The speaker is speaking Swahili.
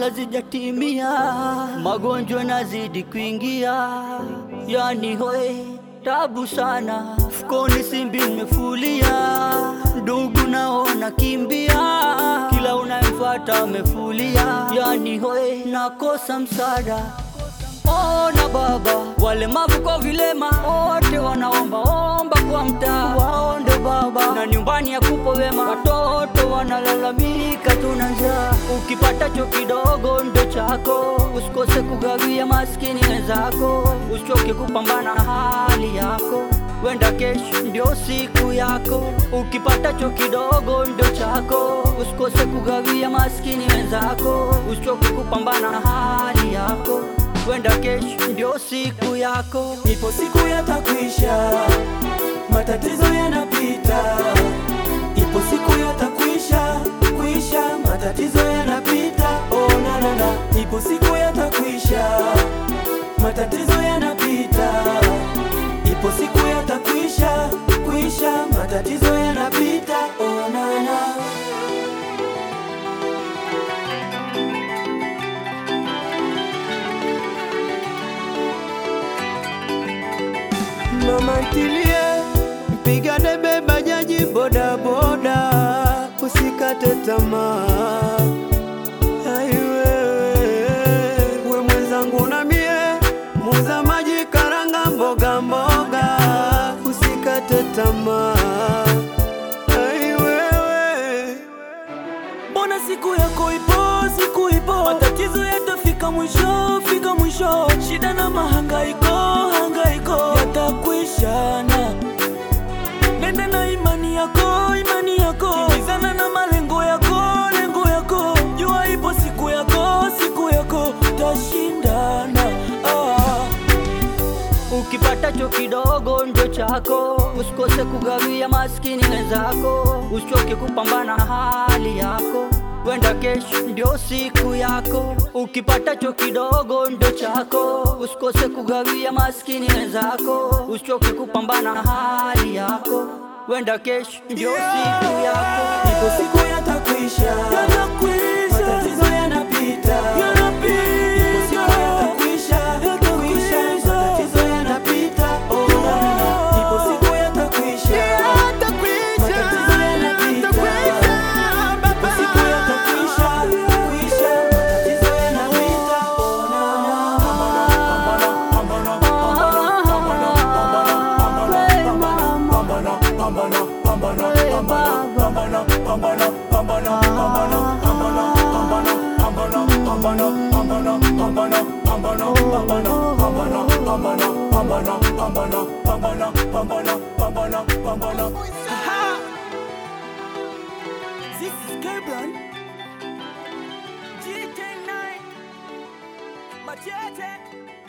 kabla zijatimia, magonjwa nazidi kuingia, yani hoe tabu sana, fukoni simbi nimefulia, ndugu nao nakimbia, kila unayemfuata amefulia, yani hoe nakosa msaada. Ona baba, walemavu kwa vilema wote wanaomba omba kwa mtaa, waonde baba, na nyumbani ya kupo wema, watoto wanalalamika, tuna njaa. Ukipatacho kidogo ndo chako, usikose kugawia maskini wenzako, usichoke kupambana na hali yako, wenda kesho ndio siku yako. Ukipatacho kidogo ndo chako, usikose kugawia maskini wenzako, usichoke kupambana na hali yako wenda kesho ndio siku yako. Ipo siku yatakwisha, matatizo yanapita. Ipo siku yatakwisha, kwisha, matatizo yanapita. Oh, na, na, na. Ipo siku yatakwisha, matatizo yanapita. Ipo siku yatakwisha, kwisha, matatizo yanapita. Oh, na, na. Mama ntilie, mpiga debe bajaji boda boda, usikate tamaa. Ai wewe, we mwenzangu na mie, muuza maji karanga mboga mboga, usikate tamaa. Ai wewe, mbona siku yako ipo, siku ipo, matatizo yatafika mwisho, fika mwisho, shida na mahangaiko, hangaiko yatakwishana. Nenda na imani yako, imani yako, kimbizana na malengo yako, lengo yako, jua ipo siku yako, siku yako, tashindana ah. Ukipatacho kidogo ndo chako, usikose kugawia maskini wenzako, usichoke kupambana na hali yako, wenda kesho ndio siku yako. Ukipatacho kidogo ndo chako, usikose kugawia maskini wenzako, usichoke kupambana na hali yako, wenda kesho ndio siku yako. Ipo siku yatakwisha, matatizo yanapita. Ipo siku yatakwisha, kwisha, matatizo yanapita. Oh, na, na, na. Ipo siku yatakwisha, matatizo yanapita. Ipo siku yatakwisha, kwisha, matatizo yanapita. Oh, na, na. This is Gabriel. GT9. Machete.